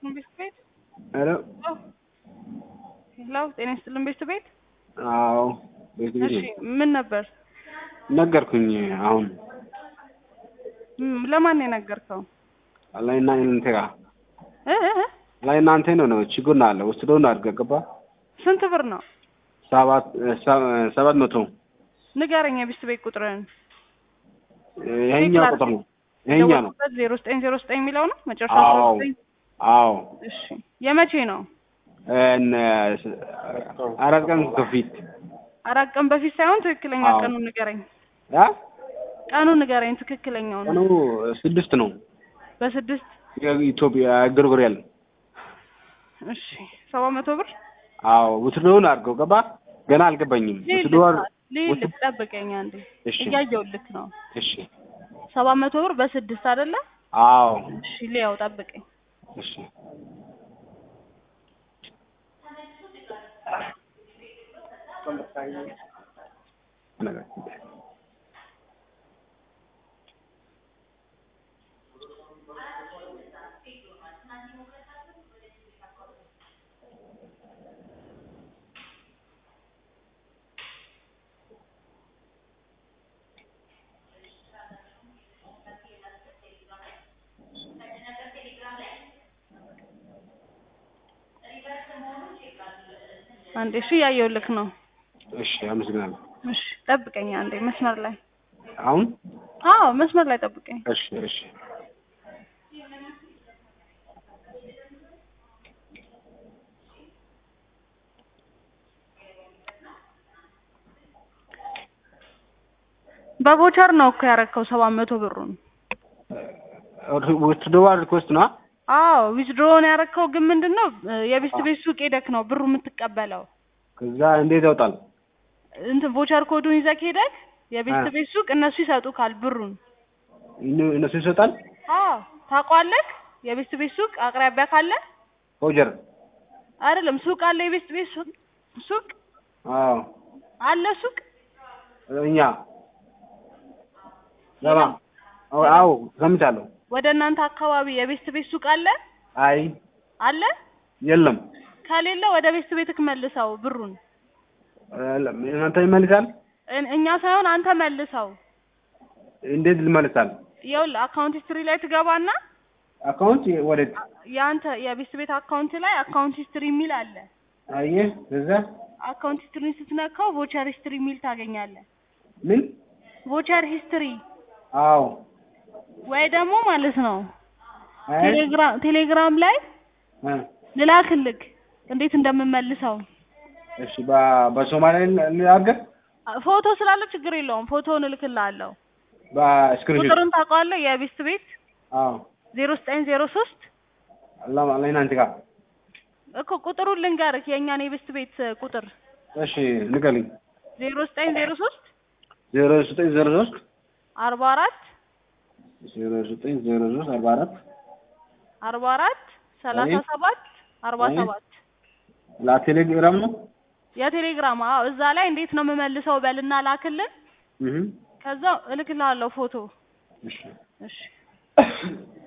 ይስጥልን ቤት ቤት ሄሎ ሄሎ ጤና ይስጥልን ቤት ቤት አዎ ቤት ቤት እሺ ምን ነበር ነገርኩኝ አሁን ም- ለማን ነው የነገርከው ላይ እና እናንተ ጋር እ እ እ? ላይ እናንተ ነው ነው ችግር ነው አለ ወስዶ ነው አድርገህ ገባ ስንት ብር ነው ሰባት ሰባት መቶ ንገረኝ የቤት ቤት ቁጥርህን ይሄኛው ቁጥር ነው ይሄኛ ነው ዜሮ ዘጠኝ ዜሮ ዘጠኝ የሚለው ነው መጨረሻ አዎ ዜሮ ዘጠኝ አዎ እሺ የመቼ ነው እነ አራት ቀን ከፊት አራት ቀን በፊት ሳይሆን ትክክለኛ አዎ። ቀኑን ንገረኝ አ ቀኑን ንገረኝ ትክክለኛው ቀኑ ነው ስድስት ነው በስድስት የኢትዮጵያ ግርግሪያል እሺ ሰባት መቶ ብር አዎ ውትድሮውን አድርገው ገባ ገና አልገባኝም ውትድሮ ልል ጠብቀኝ አንዴ እሺ እያየሁልክ ነው እሺ ሰባት መቶ ብር በስድስት አይደለ አዎ እሺ ሊያው ጠብቀኝ እሺ አንዴ እሺ እያየሁልክ ነው እሺ አመሰግናለሁ እሺ ጠብቀኝ አንዴ መስመር ላይ አሁን አዎ መስመር ላይ ጠብቀኝ እሺ እሺ በቮቸር ነው እኮ ያረከው ሰባት መቶ ብሩን ውትድሮ ሪኩዌስት ነው አዎ ዊዝድሮውን ያረከው ግን ምንድን ነው የቤት ቤት ሱቅ ሄደክ ነው ብሩ የምትቀበለው ከዛ እንዴት ያወጣል እንትን ቮቸር ኮዱን ይዘክ ሄደክ የቤት አ። ቤት ሱቅ እነሱ ይሰጡካል ብሩን እነ- እነሱ ይሰጣል አዎ ታውቀዋለህ የቤት ቤት ሱቅ አቅራቢያ ካለ ፎጀር አይደለም ሱቅ አለ የቤት ቤት ሱቅ ሱቅ አዎ አለ ሱቅ እኛ ለማ አዎ አዎ ሰምቻለሁ ወደ እናንተ አካባቢ የቤት ቤት ሱቅ አለ አይ አለ የለም ከሌለ ወደ ቤት ቤትክ መልሰው ብሩን የለም። እናንተ ይመልሳል እን- እኛ ሳይሆን አንተ መልሰው እንዴት ይመልሳል ይኸውልህ አካውንት ሂስትሪ ላይ ትገባና አካውንት ወዴት የአንተ የቤት ቤት አካውንት ላይ አካውንት ሂስትሪ የሚል አለ አየህ እዛ አካውንት ሂስትሪን ስትነካው ቮቸር ሂስትሪ የሚል ታገኛለህ ምን ቮቸር ሂስትሪ አዎ ወይ ደግሞ ማለት ነው አይ ቴሌግራም ቴሌግራም ላይ እ ልላክልክ እንዴት እንደምመልሰው እሺ በ- በሶማሌ ልናገር ፎቶ ስላለ ችግር የለውም ፎቶውን እልክልሃለሁ በስክሪንሾት ቁጥሩን ታውቀዋለህ የቤት ቤት አዎ ዜሮ ዘጠኝ ዜሮ ሶስት አላማ ላይ እናንተ ጋር እኮ ቁጥሩን ልንገርህ የእኛን የቤት ቤት ቁጥር እሺ ንገሪኝ ዜሮ ዘጠኝ ዜሮ ሶስት ዜሮ ዘጠኝ ዜሮ ሶስት አርባ አራት ዜሮ ዘጠኝ ዜሮ ሶስት አርባ አራት አርባ አራት ሰላሳ አይ። ሰባት አርባ አይ። ሰባት ለቴሌግራም ነው የቴሌግራም አዎ እዛ ላይ እንዴት ነው የምመልሰው በልና ላክልን እህ ከዛ እልክልሃለሁ ፎቶ እሺ እሺ